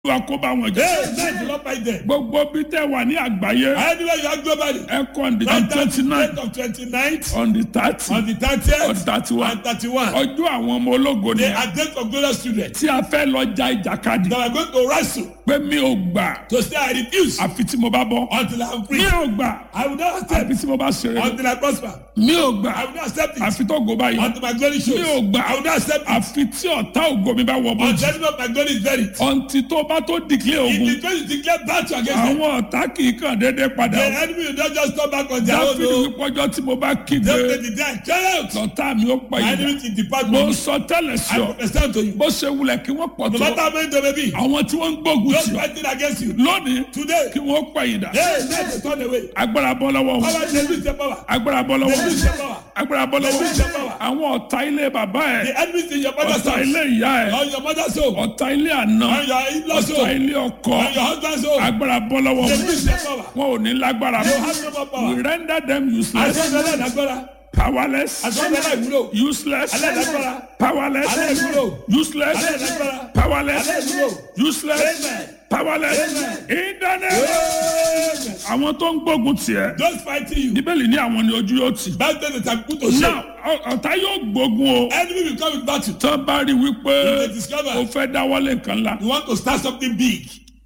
wa kó bá wọn jẹ. Hey, man, do not fight them. gbogbo bí tẹ wà ní àgbáyé Anywhere you are globally. ẹ kọ́ on the Right twenty nine date of twenty-ninth, on the thirty on the on thirtieth, thirty one and thirty-one. ọjọ́ àwọn ọmọ ológo ni They are date of glorious students tí a fẹ́ lọ ja ìjàkadì that are going to wrestle pé mi ò gbà to say I refuse àfi tí mo bá bọ́ until I am free. mi ò gbà I will not accept àfi tí mo bá ṣeré until I prosper. mi ò gbà I will not accept it àfi tó go báyìí until my glory shows. mi ò gbà I will not accept it àfi tí ọ̀tá ògo mi bá wọ bọ́ọ̀jì until any of my glory is buried. ọ̀ǹtì tó bá tó dìklẹ̀ If ogun the going to declare battle against them, àwọn ọ̀tá kì í kàn déédéé padà the o. enemy will not just come back on their own. dáfídì No. wípọ́jọ́ tí mo bá kígbe They will the dead. Cry out. lọ́tà mi ó pa My ìdá enemy will depart mo from me. sọ tẹ́lẹ̀ sí I ọ prophesy to you. bó ṣe wulẹ̀ kí wọ́n pọ̀ No tó matter how many they may be, àwọn tí wọ́n ń gbógun those tì ọ́ fighting against you lónìí today, kí wọ́n pa ìdá hey, let them turn away. agbára bọ́ lọ́wọ́ wọn Power, they lose their power. agbára bọ́ lọ́wọ́ They lose wọn their power. agbára bọ́ lọ́wọ́ They lose their power. àwọn ọ̀tá ilé bàbá ẹ̀ The enemies in your mother's ọ̀tá house, ilé ìyá ẹ̀ on your mother's home, ọ̀tá ilé àná on your in-laws ọ̀tá home, ilé ọkọ on your husband's home. agbára bọ́ lọ́wọ́ They wọn lose their power. wọn ò ní lágbára They mọ́ have no more we power. render them useless Àṣọ́jọ́lá ìdágbára. powerless Àṣọ́jọ́lá ìwúlò. useless Aláìlágbára. powerless Aláìwúlò. useless Aláìlágbára. powerless Aláìwúlò. useless Amen. powerless Amen. in the name Amen. àwọn tó ń gbógun tiẹ̀ Those fighting you, bíbélì ní àwọn ni ojú yóò tì back then they are put to shame. náà ọ- ọ̀tá yóò gbógun o Enemy will come with battle. tán bá rí wípé They discover o fẹ́ dáwọ́lé nǹkan ńlá you want to start something big.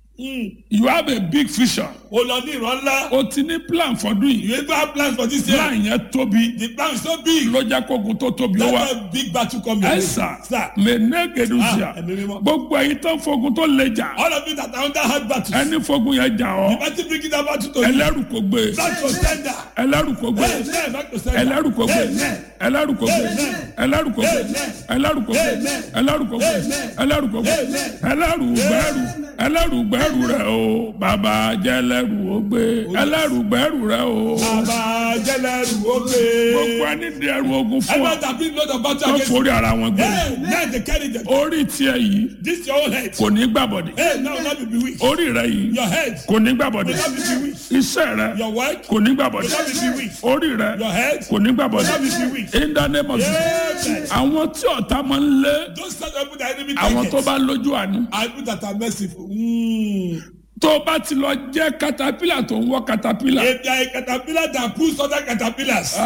you have a big vision O lọ ní ìran ńlá. o ti ní plan fọdún yìí You even have plans for this year. plan yẹn tóbi The plan is so big. ló jẹ́ kógun tó tóbi ó wá That's why big battle come your way. ẹ̀sà Sir, mẹ́nẹ́gẹ̀dùsíà Ah, ẹ̀mí mímọ́. gbogbo ẹ̀yin tán fogun tó le jà all of you that are under hard battles. ẹni fogun yẹn jà ọ́ Better bring that battle to you. ẹlẹ́rù kò gbé Back to sender. ẹlẹ́rù kò gbé Amen. Back to sender. ẹlẹ́rù kò gbé Amen. ẹlẹ́rù kò gbé Amen. ẹlẹ́rù kò gbé Amen. ẹlẹ́rù kò gbé Amen. ẹlẹ́rù kò gbé Amen. ẹlẹ́rù kò gbé Amen. ẹlẹ́rù gbẹ́rù ẹlẹ́rù gbẹ́rù rẹ̀ o bàbá jẹ́ ẹlẹ́rù ó gbé ẹlẹ́rù gbẹ́rù rẹ̀ o Bàbá jẹ́lẹ̀rù ó gbogbo gbé. ẹni di ẹrù ogun fún ọ Everyone that bring load of battle tó against you. forí ara wọn gbé Hey, now they carry them. orí tiẹ̀ yìí This your own head. kò ní gbàbọ̀dé Hey, now not be bewitched. orí rẹ̀ yìí Your head kò ní gbàbọ̀dé will not be bewitched. iṣẹ́ rẹ̀ Your work kò ní gbàbọ̀dé will not be bewitched. orí rẹ̀ Your head kò ní gbàbọ̀dé will not be bewitched. in the name of Jesus Amen. àwọn tí ọ̀tá máa ń lé Those such people that enemy àwọn tó targets bá lójú àánú are people that are merciful. Mm. tó bá ti lọ jẹ́ katapila tó ń wọ́ katapila If they are a caterpillar that pulls other caterpillars,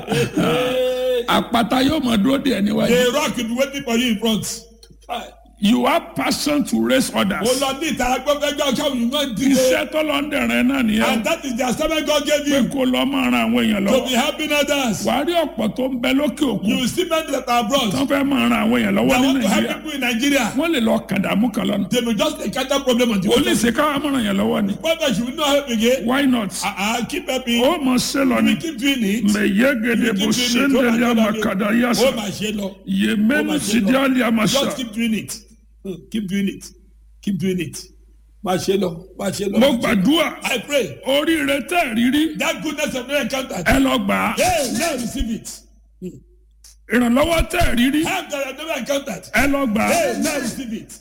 àpáta yóò mọ̀ dúró díẹ̀ níwájú the rock will be waiting for you in front. you have passion to raise Mo others lọ ní ìtara gbọ́ngàn gbọ́ ọ̀ṣọ́ òyìn náà dìde. iṣẹ́ tó lọ ń dẹ̀rẹ̀ náà nìyẹn And that is the assignment God gave pé you kó lọ máa ran àwọn èèyàn to lọ́wọ́ be helping others. wàá rí ọ̀pọ̀ tó ń bẹ lókè òkun You will see men that are abroad tó fẹ́ máa ran àwọn èèyàn lọ́wọ́ that ní want to help nàìjíríà people in Nigeria. wọ́n lè lọ kàdàmú kan lọ́nà They will just encounter problem on the way. olùsè káwọn máa ràn yàn lọ́wọ́ ni Prophet, you will not help again. why not I, I keep helping. ó mọ̀ ṣe lọ ni We keep doing it. mẹ̀yẹ́gẹ̀dẹ̀ bó ṣe ń dẹ̀lẹ́ àmàkàdà Oh, yàsà my shelo. yèménu sídìálì àmàṣà Just keep doing it. Hmm, Keep doing it. Keep doing it. My shelo. My shelo. mo gbàdúrà I pray oríire tẹ́ ẹ̀ rírí that goodness of no encounter. ẹ lọ gbà á Hey, now receive it. ìrànlọ́wọ́ tẹ́ ẹ̀ rírí Help that I have never encountered. ẹ lọ gbà á Hey, now receive it.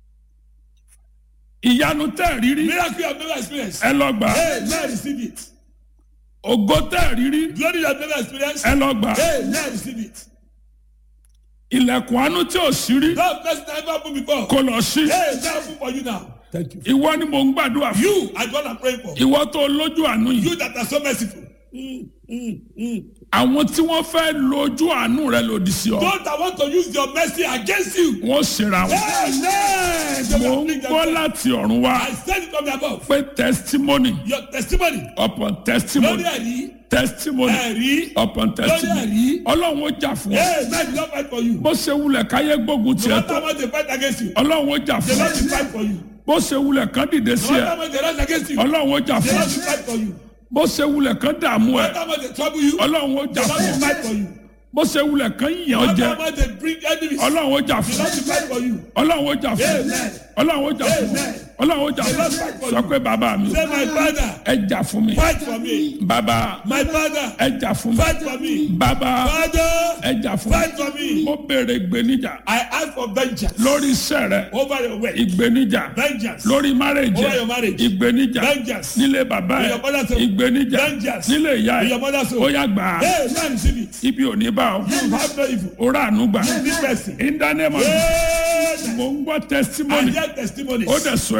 ìyanu tẹ́ ẹ̀ rírí Miracle you have never experienced. ẹ lọ gbà á Hey, now receive it. ògo tẹ́ ẹ̀ rírí Glory you have never experienced. ẹ lọ gbà á Hey, now receive it. ilẹ̀kùn àánú tí ò sí rí That person never opened before. kó lọ sí Hey, now open for you now. Thank you. ìwọ ni mò ń gbàdúrà fún You are the one I'm praying for. ìwọ tó lójú àánú yìí You that are so merciful. Mm, mm, mm. àwọn tí wọ́n fẹ́ lójú àánú rẹ lòdì sí ọ Those that want to use your mercy against you. wọ́n ṣera wọn Amen. They mò will ń bring them gbọ́ down. láti ọ̀run wá I said it from above. pé testimony Your testimony. upon testimony Lórí ẹ̀rí. testimony Ẹ̀rí. upon Lórí testimony ẹ̀rí. ọlọ́run ó jà fún ọ Hey, man, they don't fight for you. bó ṣe wulẹ̀ káyé gbógun No tiẹ̀ matter tó what they fight against you. ọlọ́run ó jà They fún don't ọ fight for you. bó ṣe wulẹ̀ kán dìde sí No ẹ matter what they rise against you. ọlọ́run ó jà They fún don't ọ fight for you. bó ṣe wulẹ̀ kán dààmú No ẹ matter what they trouble you. They ọlọ́run ó jà fún ọ don't fight for you. bó ṣe wulẹ̀ kán yàn No ọ jẹ matter what they bring enemies. They ọlọ́run ó jà don't fún ọ fight for you. ọlọ́run ó jà fún ọ Amen. ọlọ́run ó jà fún ọ Amen. ọlọ́run ó jà fún ọ sọ pé bàbá mi Say, my father, ẹ jà fún mi fight for me. bàbá My father, ẹ jà fún mi fight for me. bàbá Father, ẹ jà fún mi fight for me. mo béèrè ìgbéníjà I ask for vengeance lórí iṣẹ́ rẹ over your way. ìgbéníjà Vengeance. lórí márèjì Over your marriage. ìgbéníjà Vengeance. nílé bàbá In ẹ your mother's home. ìgbéníjà Vengeance. nílé ìyá In ẹ your mother's ó home. yá gbà á Hey, man, receive it. ibi ò ní bá ọ You have no evil. ó rà ànú gbà This person. in the name of Amen. mo ń gbọ́ I testimony hear testimonies. ó dẹ̀ sọ